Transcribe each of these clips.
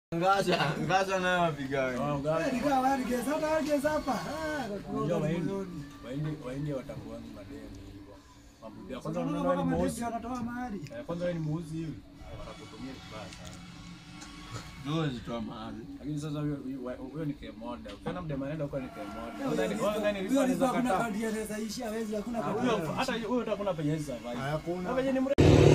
Ngasha, ngasha nayo wapigawe. Waindi watambuangi madeni hivyo. Mambo ya kwanza unaona wewe ni muuzi. Eh, Kwanza wewe ni muuzi hivi. Watakutumia vibaya sana. Dozi toa mahali. Lakini sasa huyo huyo- huyo ni kemoda. Ukiona mdema anaenda huko ni kemoda. Unadhani wewe unadhani rifa anaweza kataa? Huyo hata huyo utakuna penye hizo survive. Hakuna. Penye ni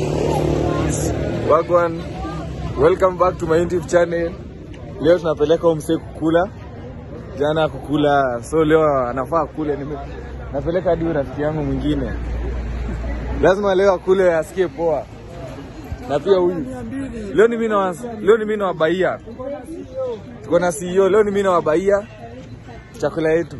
Wagwan, welcome back to my YouTube channel. Leo tunapeleka umse kukula, jana kukula, so leo anafaa kule. Nime, napeleka hadi huyu rafiki yangu mwingine, lazima leo akule asikie poa, na pia huyu leo ni mimi na leo ni mimi na wabaia, tuko na CEO leo ni mimi na wabaia chakula yetu.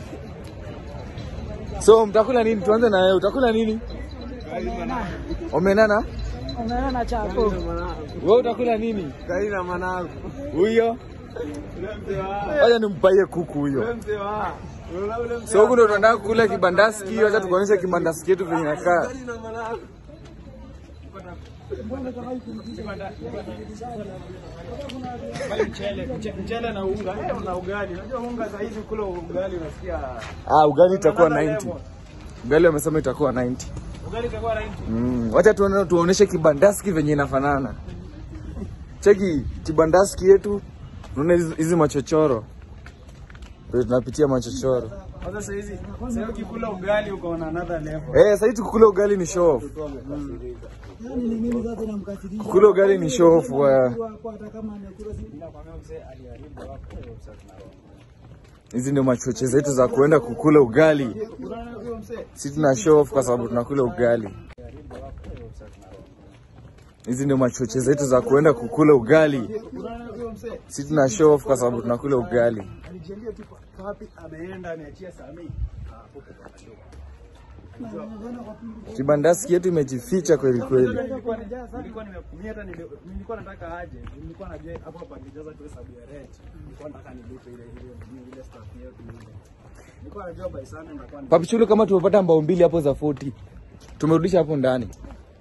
So mtakula nini? Tuanze na wewe, utakula nini? Omenana? Umeona chako Wewe utakula nini? Kaina mwanangu. Huyo? Wacha nimpaie kuku huyo. Mzee wa. Ule So huku ndo tunataka kukula kibandaski, wacha tukuonyeshe kibandaski yetu venye inakaa. Kaina mwanangu. mchele, mche- mchele na unga, eh, na ugali. Unajua unga saa hizi kula ugali unasikia Ah, ugali itakuwa 90. Ugali wamesema itakuwa 90. ugali itakuwa right. Mm, wacha tuone tuoneshe kibandaski venye inafanana. Cheki kibandaski yetu, unaona hizi hizi machochoro. Ndio tunapitia machochoro. Kwanza saa hizi sasa hivi ukikula ugali uko on another level. Eh, sasa hizi kukula ugali ni show off. yani ni mimi sasa namkasirisha Kukula ugali ni show off wa kwa hata kama amekula si Nakwambia mzee aliharibu hapo usafi na roho. hizi ndio machoche zetu za kuenda kukula ugali. Unaona huyo mzee Si tuna show off kwa sababu tunakula ugali. aliharibu hapo usafi na roho. Hizi ndio machoche zetu za kuenda kukula ugali. Unaona huyo mzee Si tuna show off kwa sababu tunakula ugali. alijiambia tu kwa wapi ameenda ameachia Sami. Ah, hapo kwa show. Kibandaski yetu imejificha kweli kweli. Nilikuwa nilikuwa nimemia hata nili- nilikuwa nataka aje. Nilikuwa najua hapo hapa ningejaza tu hesabu ya rent. Nilikuwa nataka nilipe ile ile ile staff yetu ile. Nilikuwa najua by sana nitakuwa ni- Papichulu, kama tumepata mbao mbili hapo za 40 tumerudisha hapo ndani.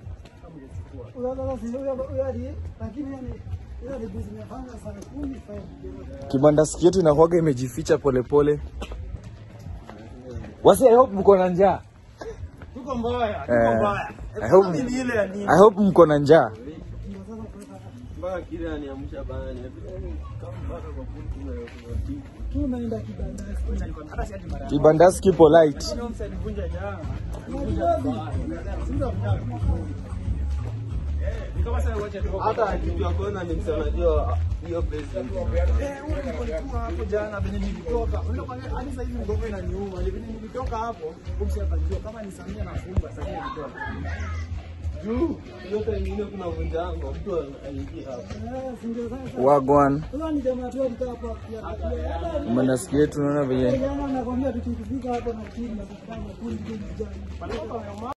sasa si huyo huyo ali lakini yani hiyo ali business imefanya saa 10 5 Kibandaski yetu inakuwaga imejificha polepole. Wasi, I hope mko na njaa. Tuko mbaya, tuko Eh, mbaya. I hope, Ni ile ya nini? I hope mko na njaa. Mpaka kile aniamsha bana. Kama mpaka kwa putu na tumeenda kibandasi Hata si ati mara. Kibandaski polite. Huyo msee alivunja jana. Ni kama sasa wacha tu. Hata akijua kona ni msana najua hiyo place. Eh, huyo nilikuwa hapo jana venye nilitoka. Unajua kwa nini hadi sasa hivi ngome inaniuma. Ni venye nilitoka hapo, kumsi atajua kama ni Samia nafunga sasa hivi nilitoka. Juu yote ingine kuna vunjango mtu aingia hapo. eh si ndio sasa Wagwan. huyo ni jamaa tu alikaa hapa pia hata Kibandaski yetu unaona venye jana nakwambia tukifika hapo na timu na tukafanya kundi kundi jana